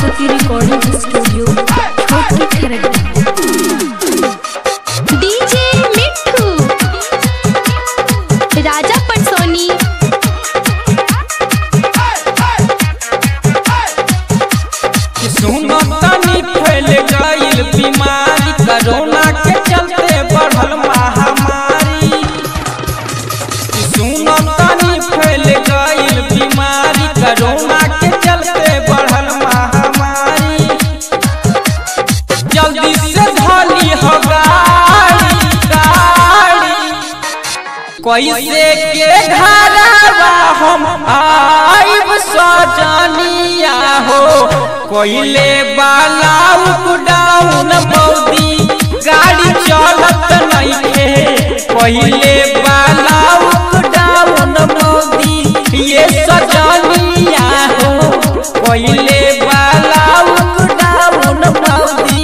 Saraswati recording studio छोटी Kharagpur DJ मिठू राजा पटसोनी कि सुनो तनी फैल गईल बीमारी कोरोना के चलते बढ़ल महामारी कि सुनो तनी फैल गईल बीमारी कोरोना के चलते बढ़ल महामारी जल्दी से धली हो गाड़ी गाड़ी कैसे के घरवा हम आइब सजनिया हो कोइले बाला डाउन बौदी गाड़ी चलत नइखे कोइले बाला डाउन बौदी ये सजनिया हो कोइले बाला डाउन बौदी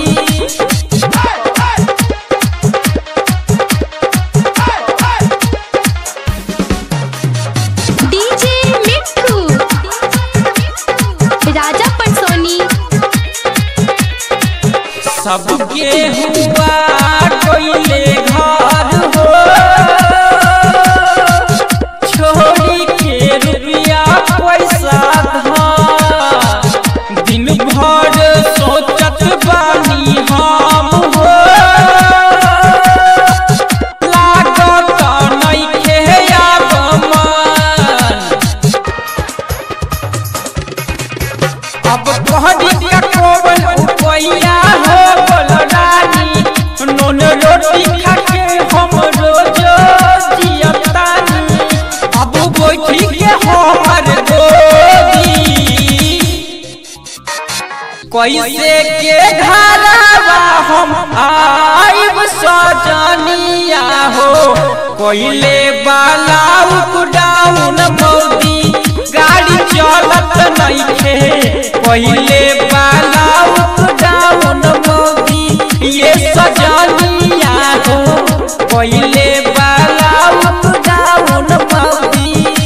डीजे मिठू राजा पटसोनी सबके हुआ कोइले घर हो छोड़ी के रुपया पैसा धार दिन भर सोचत बानी हम हो लागत नइखे आब मन अब कहरी का कोवन उपैया हो बलरानी नून रोटी खा के हम रोज जियतानी अब बैठी के हमर गोदी कैसे के घरवा हम आइब सजनिया हो कोइले बाला डाउन मौदी गाड़ी चलत नइखे कोइले बाला डाउन मौदी ये सजनिया हो कोइले बाला डाउन मौदी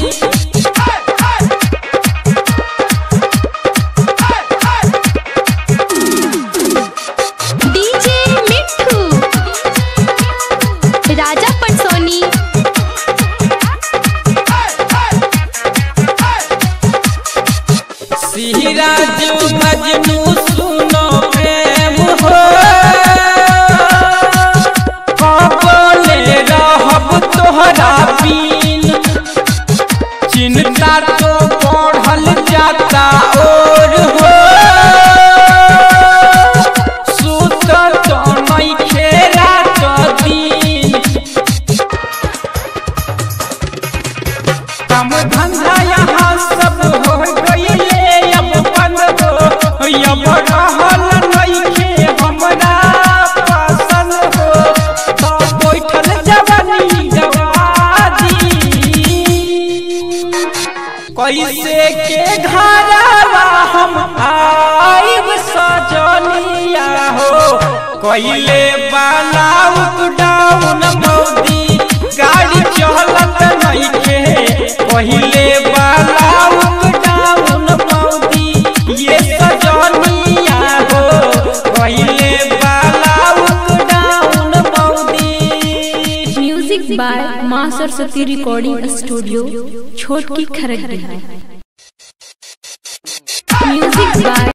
डीजे मिठू राजा पटसोनी सिराजू मजनू सुनो प्रेम हो कबले रहब तोहरा बीन चिंता तो बढ़ल जाता और हो सुत तो नइखे रात दिन काम धंधा यहाँ सब हो गईले अब बंद हो अब रहल नइखे हमरा पसंद हो तो बैठल जवानी गवादी कैसे के घरवा हम आइब सजनिया हो कैले बाला डाउन मौदी गाड़ी चलत नइखे पहिले बाला डाउन मौदी ये सजनिया हो कैले बाला डाउन मौदी म्यूजिक बाय माँ सरस्वती रिकॉर्डिंग स्टूडियो छोटकी खरगपुर म्यूजिक बाय